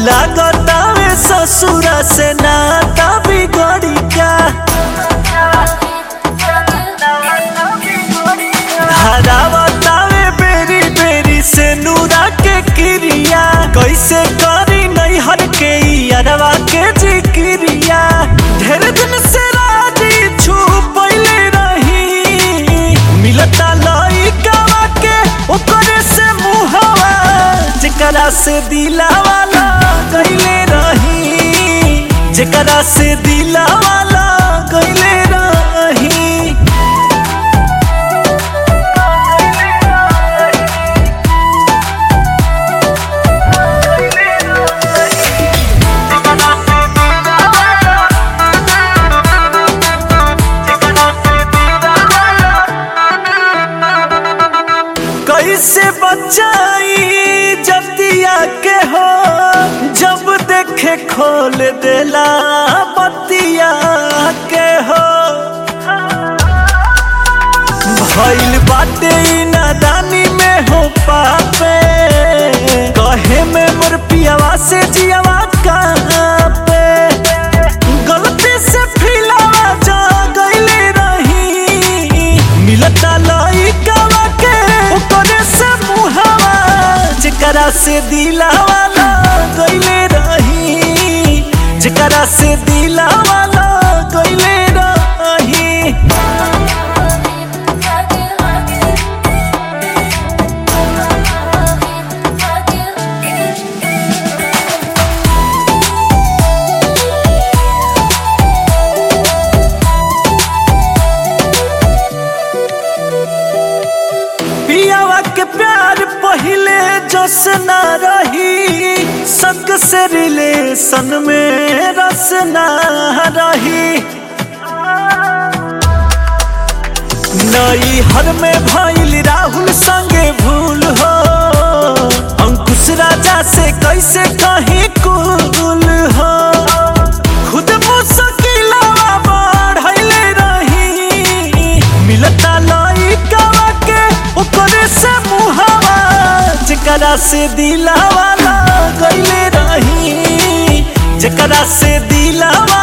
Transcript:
लागतावे ससुरा से नाता बिगड़ी का हरावतावे बेरी बेरी से नूरा के क्रिया कैसे करी नैहर के अरवा के जिक्रिया ढेर दिन से राजी छुपैले रही मिलता लइकावा के ओकरे से मुहवा जेकरा से दिलावाला गइले रही जेकरा से दिलावाला गइले रही कैसे बचाई जतिया के हो जब देखे खोल देला बतिया के हो भइल बाटे ई नादानी में हो पापे कहे में मोर पियावा से जियावा कहाँ पे गलती से फिलावा जा गइले रही मिलता लइकावा के ओकरे से मुहावा जेकरा से दिलावा गइले रही जेकरा से दिलावा गइले रही पियावा के प्यार पहिले जस ना रही संग से रिलेशन में रस ना रही नई हर में भइल राहुल संगे भूल हो अंकुश राजा से कैसे कहीं कुल हो खुद मुश्किलवा बढ़ले रही मिलता लइकावा के ओकरे से मुहावा जेकरा से दिलावा गइले रही जेकरा से दिलावा